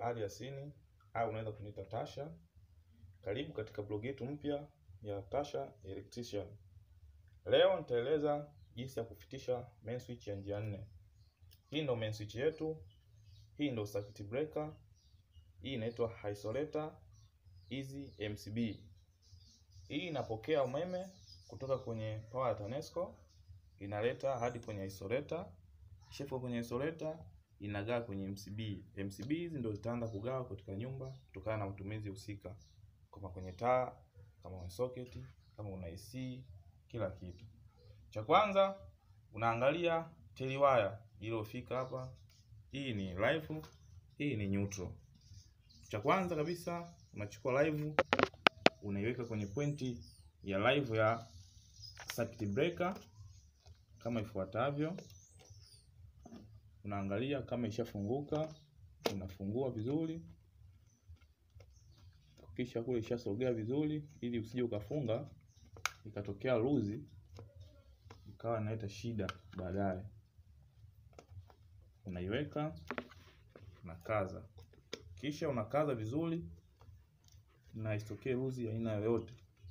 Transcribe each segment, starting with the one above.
Ali Yasini au unaweza kuniita Tasha. Karibu katika blog yetu mpya ya Tasha Electrician. Leo nitaeleza jinsi ya kufitisha main switch ya njia nne. Hii ndio main switch yetu. Hii ndio circuit breaker. Hii inaitwa isolator hizi MCB. Hii inapokea umeme kutoka kwenye power ya TANESCO inaleta hadi kwenye isolator. Kisha kwenye isolator inagawa kwenye MCB. MCB hizi ndio zitaanza kugawa katika nyumba kutokana na matumizi husika, kama kwenye taa, kama kwenye socket, kama una AC, kila kitu. Cha kwanza unaangalia tail wire iliyofika hapa. Hii ni live, hii ni neutral. Cha kwanza kabisa unachukua live unaiweka kwenye pointi ya live ya circuit breaker kama ifuatavyo. Unaangalia kama ishafunguka, unafungua vizuri, kisha kule ishasogea vizuri, ili usije ukafunga ikatokea luzi ikawa inaleta shida baadaye. Unaiweka, unakaza, kisha unakaza vizuri na isitokee luzi aina yoyote.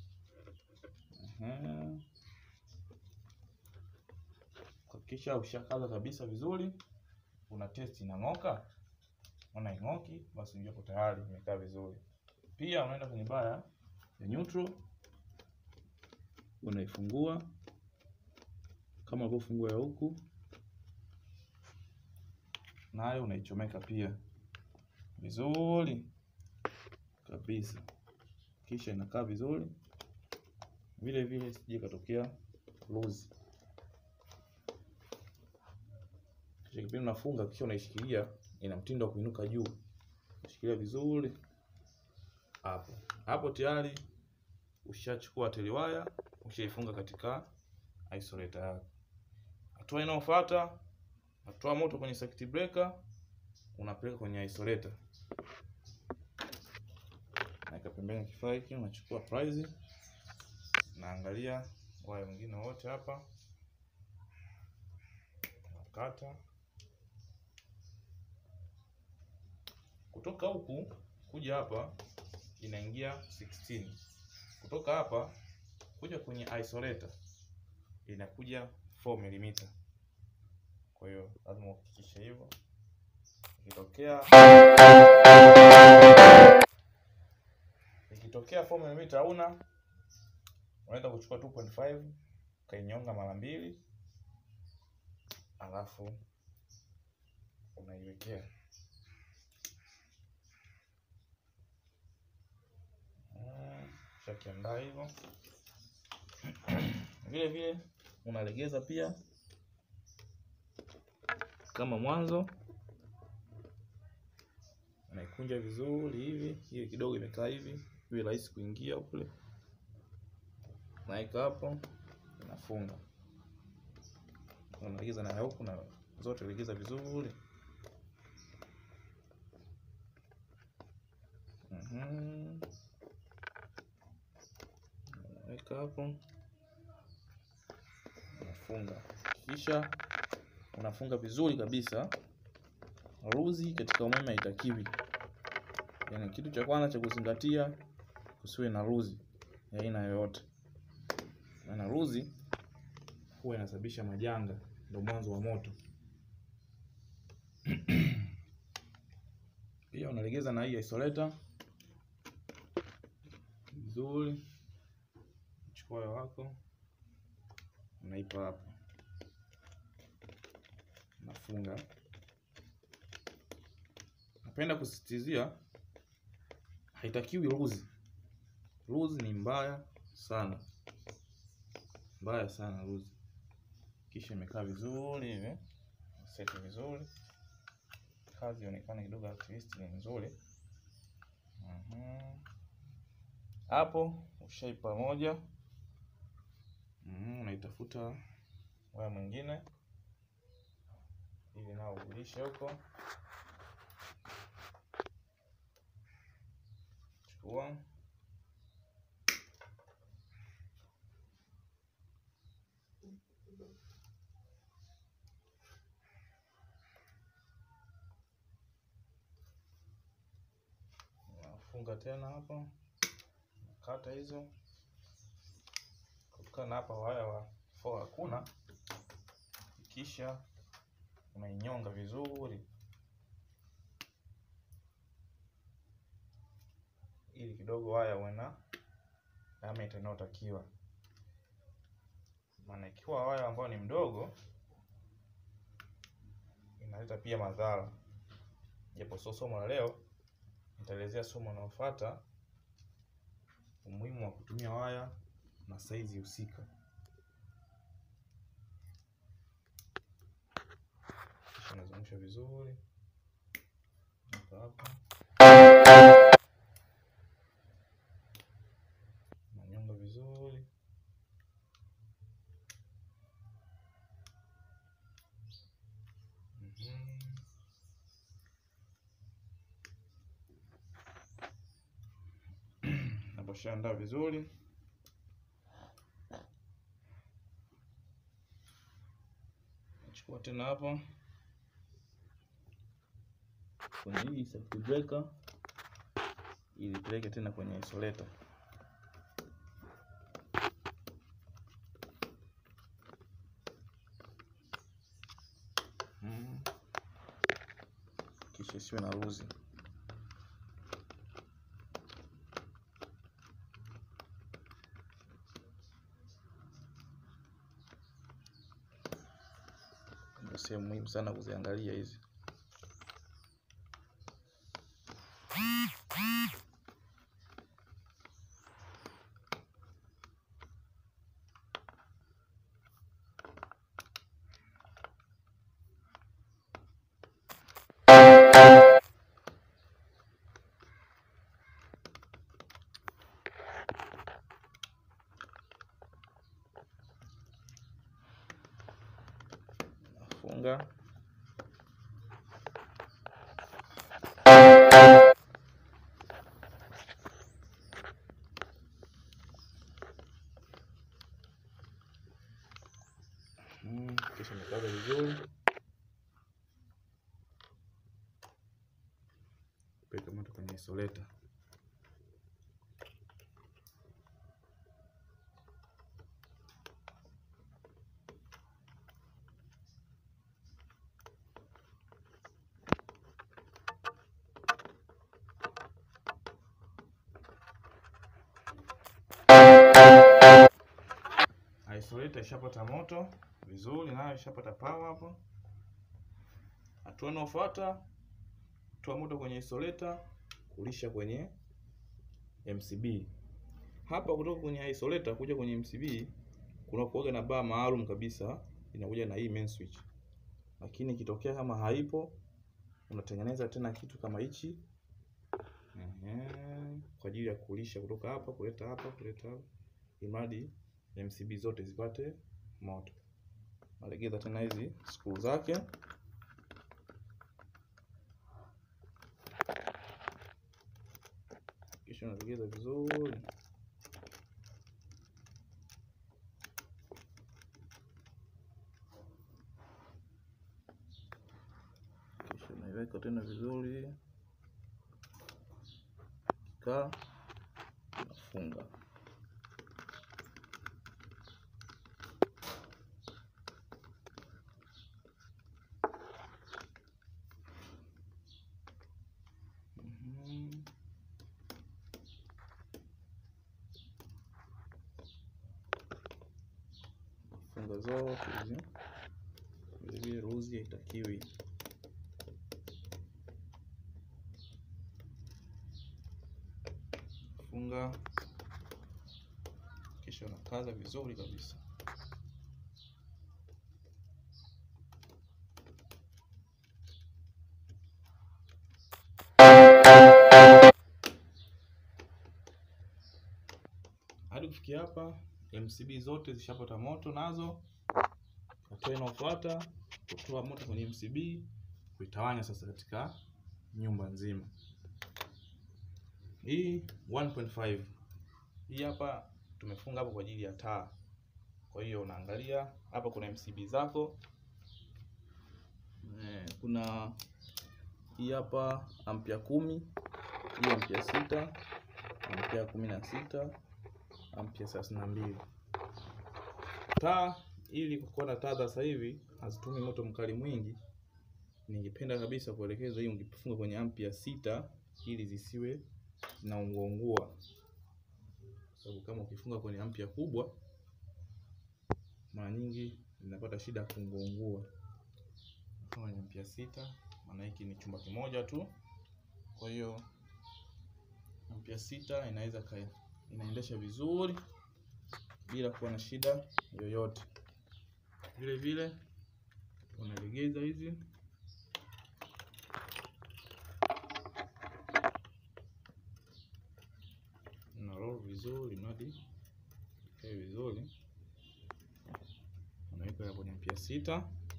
Kisha ushakaza kabisa vizuri, una test inang'oka. Ona ing'oki, basi unajua tayari imekaa vizuri. Pia unaenda kwenye baya ya neutral, unaifungua kama ulivyofungua ya huku, nayo unaichomeka pia vizuri kabisa, kisha inakaa vizuri vile vile, sije katokea luzi. Kisha kipindi unafunga, kisha unaishikilia, ina mtindo wa kuinuka juu, shikilia vizuri hapo hapo. Tayari ushachukua tail wire, ushaifunga katika isolator yako. Hatua inayofuata, natoa moto kwenye circuit breaker, unapeleka kwenye isolator naweka pembeni kifaa hiki, unachukua prize, naangalia waya mwingine wote hapa, nakata kutoka huku kuja hapa, inaingia 16 kutoka hapa kuja kwenye isolator inakuja 4 mm. Kwa hiyo lazima uhakikishe hivyo, ikitokea ikitokea 4 mm hauna, unaweza kuchukua 2.5 ukainyonga mara mbili, alafu unaiwekea shakiandaa hivyo. Vile vile unalegeza pia kama mwanzo, unaikunja vizuri hivi, hiyo kidogo imekaa hivi iwe rahisi kuingia kule, naika hapo, nafunga, unalegeza na huku na zote legeza vizuri. Mhm, naweka hapo, unafunga, kisha unafunga vizuri kabisa. Luzi katika umeme haitakiwi. Yaani, kitu cha kwanza cha kuzingatia kusiwe na luzi ya aina yoyote, maana luzi huwa inasababisha majanga, ndio mwanzo wa moto. Pia unalegeza na hii isolator vizuri, chukua waya wako unaipa hapo, nafunga. Napenda kusisitizia haitakiwi luzi. Luzi ni mbaya sana, mbaya sana luzi. Kisha imekaa vizuri hivi, seti vizuri, kazi ionekane kidogo, at least ni nzuri. Hapo ushaipa moja, unaitafuta waya mwingine ili nao ulishe huko chukua funga tena hapa, kata hizo kutokana hapa waya wa 4 hakuna, kisha unainyonga vizuri ili kidogo waya uwe na diameter inayotakiwa, maana ikiwa waya ambao ni mdogo inaleta pia madhara, japo sio somo la leo. Nitaelezea somo linalofuata umuhimu wa kutumia waya na saizi husika. Kisha nazungusha vizuri hapa hapa, nanyonga vizuri Mhm. Naposhaandaa vizuri nachukua tena hapo kwenye hii circuit breaker ili peleke tena kwenye isolator. Mm. Kisha isiwe na ruzi. Ndio sehemu muhimu sana kuziangalia hizi. Nafunga Mm, kisha nikaza vizuri, peka moto kwenye isolator. Isolator ishapata moto vizuri, nayo ishapata power hapo. Hatua inayofuata toa moto kwenye isolator, kulisha kwenye MCB. Hapa kutoka kwenye isolator kuja kwenye MCB kuna kuoga na baa maalum kabisa, inakuja na hii main switch, lakini ikitokea kama haipo, unatengeneza tena kitu kama hichi ehe, kwa ajili ya kulisha kutoka hapa kuleta hapa kuleta hapa, imradi MCB zote zipate moto. Nalegeza tena hizi screw zake kisha unalegeza vizuri. Kisha unaiweka tena vizuri, kaa nafunga. Mhm. Funga zote hizi vilevile, ruzi haitakiwi. Funga kisha unakaza vizuri kabisa. Hadi kufikia hapa MCB zote zishapata moto nazo. Hatua inayofuata kutoa moto kwenye MCB, kuitawanya sasa katika nyumba nzima. Hii 1.5 hii hapa tumefunga hapo kwa ajili ya taa. Kwa hiyo unaangalia hapa, kuna MCB zako eh, kuna hii hapa ampia kumi hii ampia sita, ampia kumi na sita, ampia thelathini na mbili. Taa ili kuwa na taa za sasa hivi hazitumi moto mkali mwingi, ningependa kabisa kuelekeza hii ungefunga kwenye ampia sita ili zisiwe zinaunguaungua, sababu kama ukifunga kwenye ampia kubwa mara nyingi zinapata shida ya kuunguaungua. Kwenye ampia sita, maana hiki ni chumba kimoja tu, kwa hiyo ampia sita inaweza inaendesha vizuri bila kuwa na shida yoyote. Vile vile unalegeza hizi na roll vizuri, mradi ikae vizuri. Unaweka kwenye ampia sita.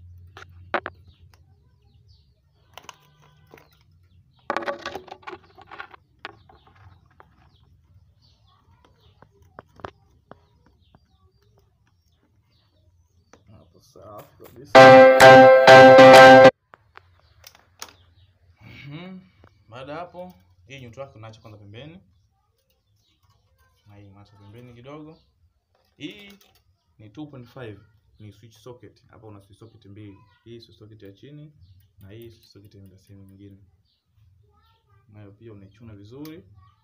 Hapo safi kabisa. Mhm. Baada ya hapo, hii nyuto yake unaacha kwanza pembeni, na hii unaacha pembeni kidogo. Hii ni 2.5 ni switch socket. Hapa una switch socket mbili, hii switch socket ya chini na hii switch socket ya sehemu nyingine, nayo pia unaichuna vizuri.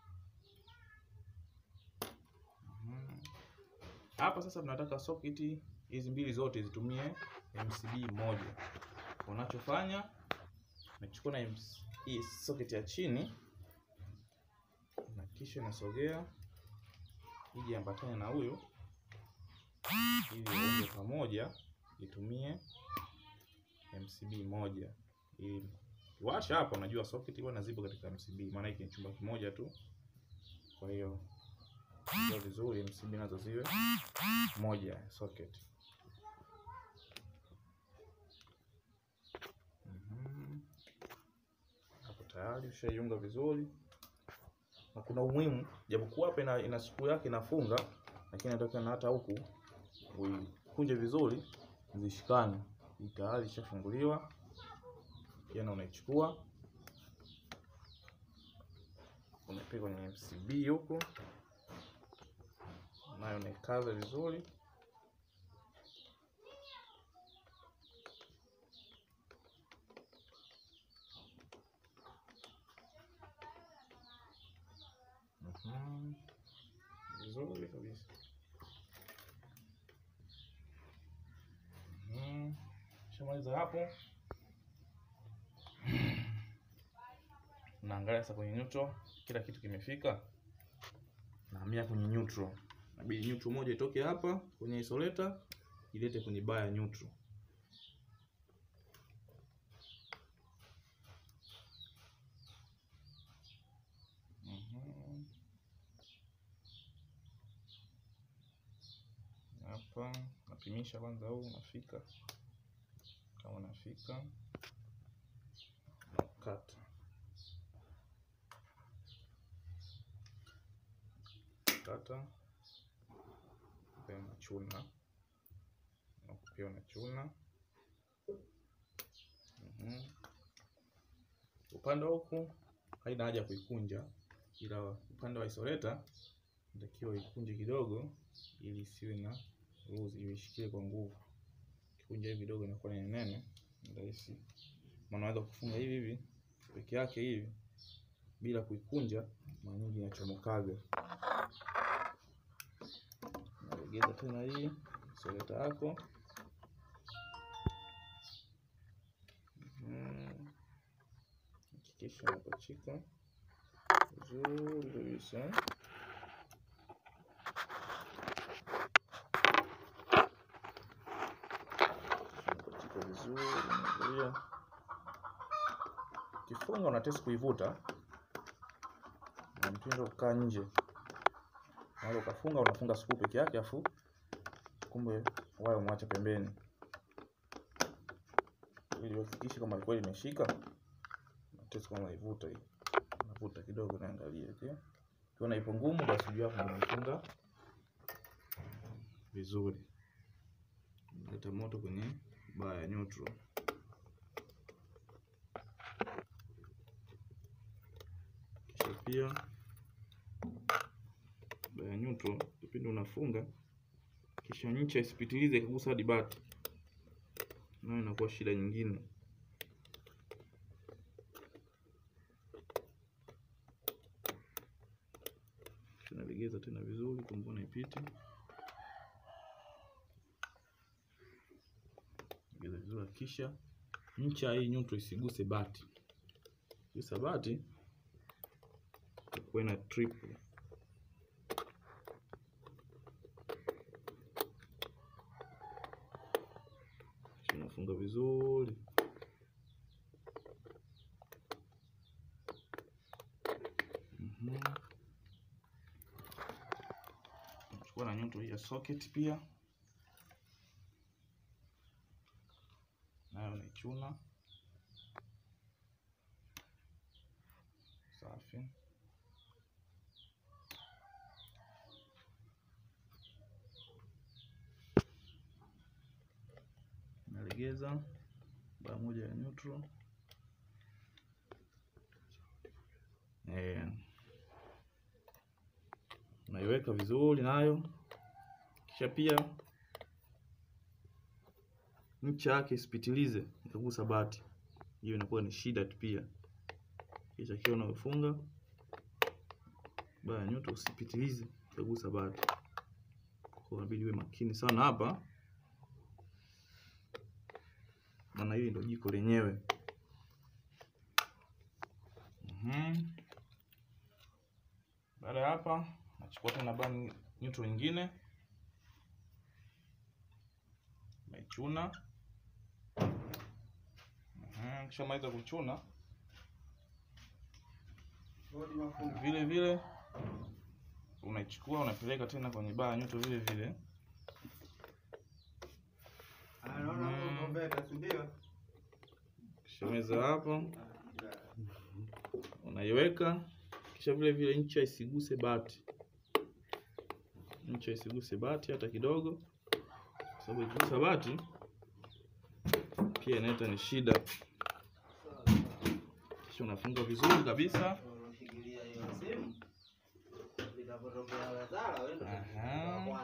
Mhm. Hapa sasa tunataka socket hizi mbili zote zitumie MCB moja. Unachofanya unachukua na hii socket ya chini na kisha nasogea ije ambatane na huyo ili waunge pamoja itumie MCB moja. Ili washa hapa, unajua socket bwana zipo katika MCB, maana hiki ni chumba kimoja tu. Kwa hiyo ndio vizuri MCB nazo ziwe moja socket. Mhm. Hapo tayari ushaiunga vizuri, na kuna umuhimu, japokuwa hapa ina, ina siku yake inafunga, lakini nataka na hata huku uikunje vizuri zishikane. Hii tayari ishafunguliwa, tena unaichukua unapiga kwenye MCB huku, nayo unaikaza vizuri. Mhm. Vizuri kabisa. Mhm. Shamaliza hapo, naangalia sasa kwenye neutral, kila kitu kimefika, nahamia kwenye neutral. Inabidi neutral moja itoke hapa kwenye isoleta ilete kwenye bar ya neutral. Mhm. Hapa napimisha kwanza, huu unafika, kama unafika nakata kata, pia unachuna pia unachuna. Mhm. Upande wa huku haina haja ya kuikunja, ila upande wa isoleta natakiwa ikunje kidogo, ili isiwe na ruzi, iishikie kwa nguvu. Kikunja hivi kidogo inakuwa ni nene, ni rahisi. Maana unaweza kufunga hivi hivi peke yake hivi bila kuikunja, mara nyingi inachomokaga. Nalegeza tena hii isoleta yako. Mhm. Hakikisha unapachika vizuri kabisa. Unapachika vizuri, unaangalia. Ukifunga unatesi kuivuta na mtindo kukaa nje. Unaweza ukafunga unafunga skuu peke yake, afu kumbe waya umwacha pembeni, ili uhakikishe kama kweli imeshika. Unatesi kama unaivuta hii, unavuta kidogo, naangalia okay. Ukiona ipo ngumu, basi ujue hapo unaifunga vizuri. Leta moto kwenye baa ya neutral. Kisha pia baya neutral kipindi unafunga, kisha ncha isipitilize ikagusa hadi bati, nayo inakuwa shida nyingine. Tunalegeza tena vizuri, kumbona ipite, legeza vizuri, kisha ncha hii neutral isiguse bati. Gusa bati itakuwa ina triple unafunga vizuri. Mhm. Chukua na nyundo hii ya socket pia, nayo naichuna safi. Nalegeza baa moja ya neutral eh, naiweka vizuri nayo, kisha pia ncha yake isipitilize ikagusa bati, hiyo inakuwa ni shida tu pia. Kisha kiwa unayofunga baa ya neutral usipitilize ikagusa bati, kwa inabidi uwe makini sana hapa maana hili ndio jiko lenyewe. Mhm. Baada ya hapa, nachukua tena baa neutral nyingine, naichuna. Mhm. Kisha maliza kuchuna, vile vile unaichukua unapeleka tena kwenye baa neutral vile vile kishameza hapo, unaiweka kisha vile vile ncha isiguse bati, ncha isiguse bati hata kidogo, kwa sababu ikigusa bati pia inaleta ni shida. Kisha unafunga vizuri kabisa. Aha.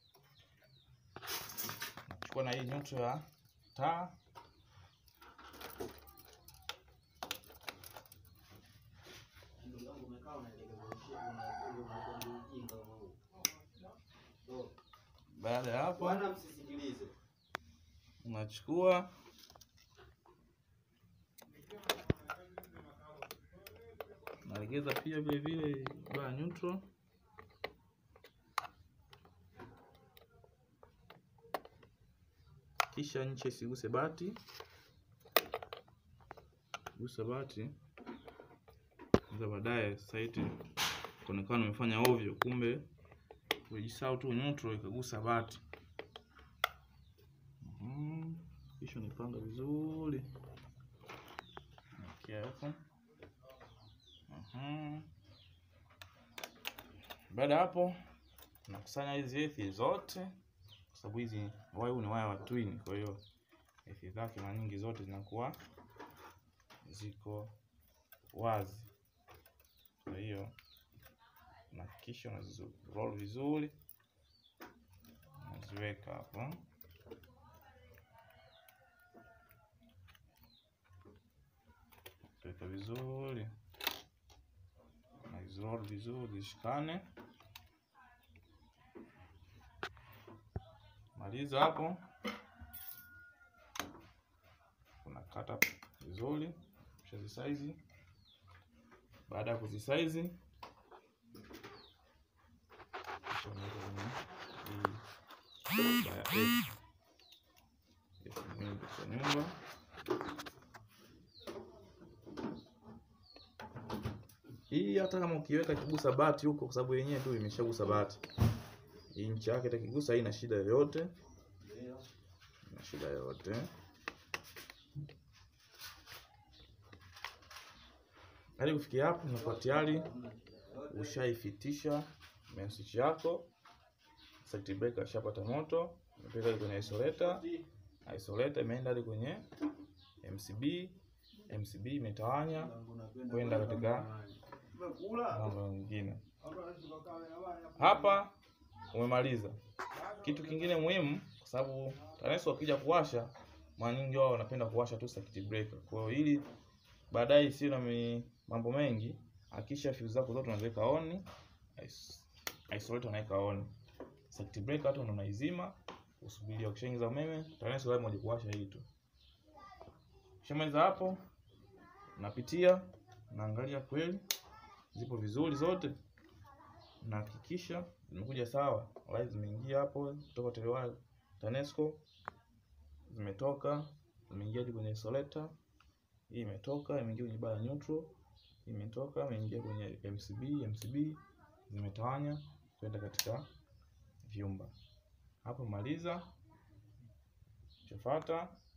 Chukua na hii nyuto ya taa Baada ya hapo unachukua nalegeza pia vile vile baa neutral, kisha ncha isiguse bati, gusa bati za baadaye saiti kuonekana umefanya ovyo, kumbe ulijisahau tu neutral ikagusa bati. Mhm. Kisha nipanga vizuri okay, hapo Mhm. Baada ya hapo nakusanya hizi ethi zote, kwa sababu hizi waya huu ni waya wa twin, kwa hiyo ethi zake mara nyingi zote zinakuwa ziko wazi. Kwa hiyo nahakikisha unazi roll vizuri, unaziweka hapo. Weka vizuri, unaziroll vizuri zishikane. Maliza hapo, unakata vizuri, ushazisaizi. Baada ya kuzisaizi kisha unaweka kwenye hii baya F. F nyumba kwa nyumba. Hii hata kama ukiweka kigusa bati huko, kwa sababu yenyewe tu imeshagusa bati, hii ncha yake itakigusa, haina shida yoyote, ina shida yoyote. Hadi kufikia hapo, unakuwa tayari ushaifitisha main switch yako. Circuit breaker ishapata moto, umepeka kwenye isolator, isolator imeenda hadi kwenye MCB, MCB imetawanya kwenda katika mambo mengine. Hapa umemaliza. Kitu kingine muhimu, kwa sababu TANESCO wakija kuwasha, mara nyingi wao wanapenda kuwasha tu circuit breaker. Kwa hiyo ili baadaye isiwe na mi- mambo mengi, hakisha fuse zako zote unaziweka on, is- isolate unaweka on. Circuit breaker hata ndo unaizima, usubiria ukishaingiza umeme, TANESCO lazima waje kuwasha hii tu. Ukishamaliza hapo, napitia naangalia kweli zipo vizuri zote, nahakikisha zimekuja sawa, light zimeingia hapo kutoka Telewire TANESCO, zimetoka zimeingia hadi kwenye isolator. Hii imetoka imeingia kwenye bar ya neutral, hii imetoka imeingia kwenye MCB, MCB zimetawanya kwenda katika vyumba. Hapo maliza, chafuata